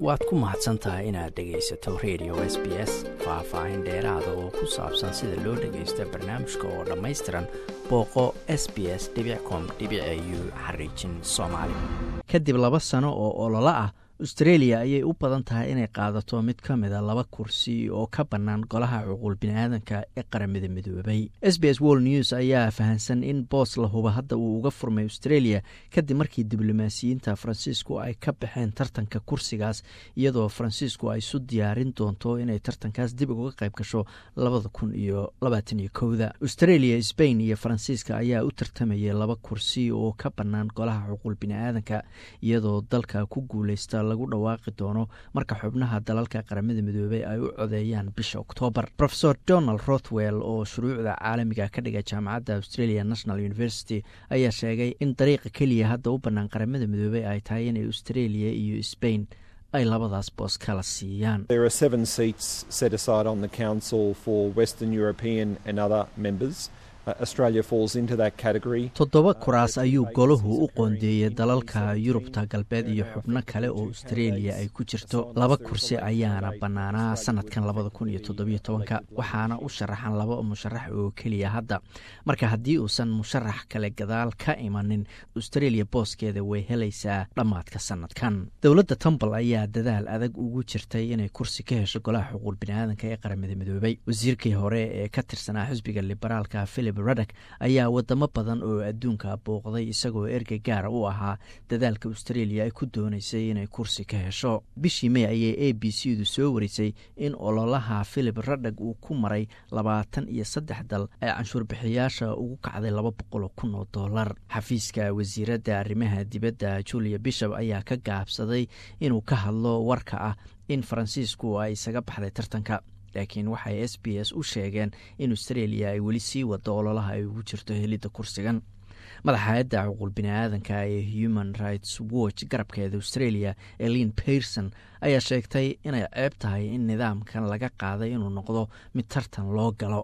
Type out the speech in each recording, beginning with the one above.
waad ku mahadsan tahay inaad dhegaysato radio s b s faah-faahin dheeraada oo ku saabsan sida loo dhagaysto barnaamijka oo dhammaystiran booqo s b s com u xariijin soomaali kadib laba sano oo ololo ah austreeliya ayay u badan tahay inay qaadato mid ka mida laba kursi oo ka bannaan golaha cuquul biniaadanka ee qaramada midoobay s b s world news ayaa fahamsan in boos la huba hadda uu uga furmay australia kadib markii diblomaasiyiinta faransiisku ay ka baxeen tartanka kursigaas iyadoo faransiisku ay isu diyaarin doonto inay tartankaas dib uga qayb gasho labada kun iyo labaatan iyo kowda australia sbain iyo faransiiska ayaa u tartamayay laba kursi oo ka bannaan golaha cuquul biniaadanka iyadoo dalka ku guuleysta lagu dhawaaqi doono marka xubnaha dalalka qaramada midoobey ay u codeeyaan bisha oktoobar rofesor donald rothwell oo shuruucda caalamiga ka dhiga jaamacadda australia national university ayaa sheegay in dariiqa keliya hadda u bannaan qaramada midoobey ay tahay inay australia iyo sbain ay labadaas boos kala siiyaan toddoba kuraas ayuu golahu u qoondeeyey dalalka yurubta galbeed iyo xubno kale oo australia ay ku jirto laba kursi ayaana bannaanaa sanadkan labada kun iyo toddobiyo tobanka waxaana u sharaxan laba musharax oo keliya hadda marka haddii uusan musharax kale gadaal ka imanin australia booskeeda way helaysaa dhammaadka sanadkan dowladda tumbal ayaa dadaal adag ugu jirtay inay kursi ka hesho golaha xuquul biniaadanka ee qaramada midoobay wasiirkii hore ee ka tirsanaa xisbiga liberaalka philip radak ayaa wadamo badan oo adduunka booqday isagoo ergey gaara u ahaa dadaalka australia ay ku doonaysay inay kursi ka hesho bishii may ayay a b c du soo warisay in ololaha philip radag uu ku maray labaatan iyo saddex dal ee canshuurbixiyaasha ugu kacday laba boqol oo kun oo dollar xafiiska wasiiradda arrimaha dibadda julia bishop ayaa ka gaabsaday inuu ka hadlo warka ah in faransiisku ay isaga baxday tartanka laakiin waxay s b s u sheegeen in australia ay weli sii wado ololaha ay ugu jirto helidda kursigan madaxa hay-adda cuquul biniaadanka ee human rights watch garabkeeda australia elin pearson ayaa sheegtay inay ceeb tahay in nidaamkan laga qaaday inuu noqdo mid tartan loo galo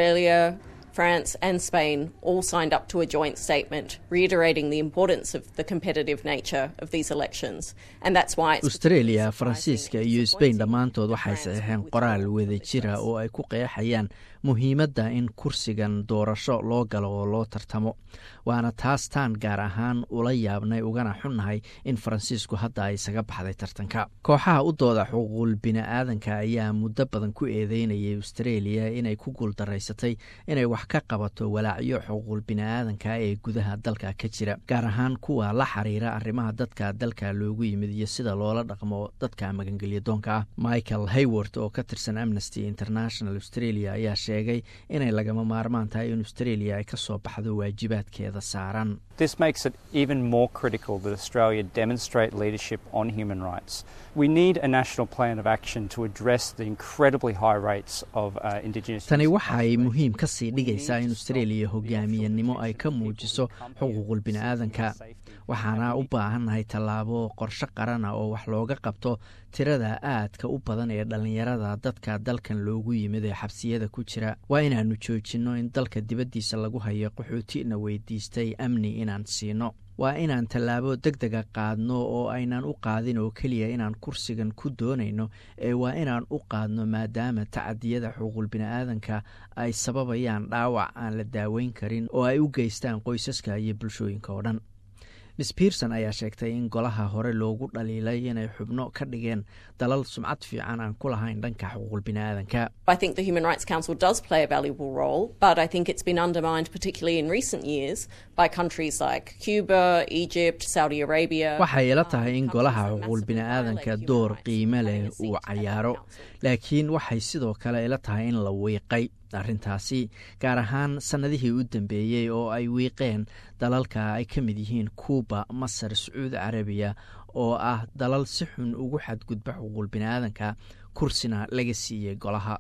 France and Spain all signed up to a joint statement reiterating the importance of the competitive nature of these elections. And that's why it's Australia, Faransiiska iyo Spain dhammaantood waxay saxeexeen qoraal wada jira oo ay ku qeexayaan muhiimadda in kursigan doorasho loo galo oo loo tartamo waana taas taan gaar ahaan ula yaabnay ugana xunnahay in faransiisku hadda ay isaga baxday tartanka kooxaha u dooda xuquuqul bini'aadanka ayaa muddo badan ku eedeynayay australia inay ku guuldaraysatay inay wax ka qabato walaacyo xuquuqul bini'aadanka ee gudaha dalka ka jira gaar ahaan kuwa la xiriira arrimaha dadka dalka loogu yimid iyo sida loola dhaqmo dadka magangelyadoonka ah michael hayward oo ka tirsan amnesty international australia ayaa sheegay inay lagama maarmaan tahay in australia ay ka soo baxdo waajibaadkeeda saaran This makes it even more critical that Australia demonstrate leadership on human rights. We need a national plan of action to address the incredibly high rates of uh, Indigenous. tani waxay muhiim ka sii dhigaysaa in australia hogaamiyanimo ay ka muujiso xuquuqul bini'aadanka waxaana u baahannahay tallaabo qorshe qarana oo wax looga qabto tirada aadka u badan ee dhallinyarada dadka dalkan loogu yimid ee xabsiyada ku jira waa inaannu joojinno in dalka dibaddiisa lagu hayo qaxootina weydiistay amni inaan siino waa inaan tallaabo deg dega qaadno oo aynaan u qaadin oo keliya inaan kursigan ku doonayno ee waa inaan u qaadno maadaama tacadiyada xuquuqul bini'aadanka ay sababayaan dhaawac aan la daaweyn karin oo ay u geystaan qoysaska iyo bulshooyinka oo dhan miss pearson ayaa sheegtay in golaha hore loogu dhaliilay inay xubno ka dhigeen dalal sumcad fiican aan ku lahayn dhanka xuquuqul bini'aadanka I think the Human Rights Council does play a valuable role, but I think it's been undermined, particularly in recent years, by countries like Cuba, Egypt, Saudi Arabia. waxay ila tahay in golaha xuquuqul bini'aadanka door qiime leh uu cayaaro laakiin waxay sidoo kale ila tahay in la wiiqay arrintaasi gaar ahaan sannadihii u dambeeyey oo ay wiiqeen dalalka ay ka mid yihiin kuuba masar sacuudi carabiya oo ah dalal si xun ugu xadgudba xuquuqul bini'aadanka kursina laga siiyey golaha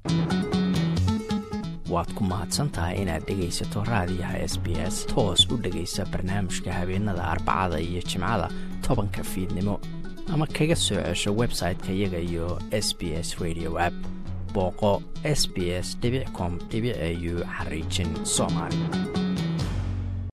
waad ku mahadsantahay inaad dhegaysato raadiyaha s b s toos u dhegaysa barnaamijka habeenada arbacada iyo jimcada tobanka fiidnimo ama kaga soo cesho website-ka iyaga iyo s b s radio app booqo s b s com au xariijin soomaali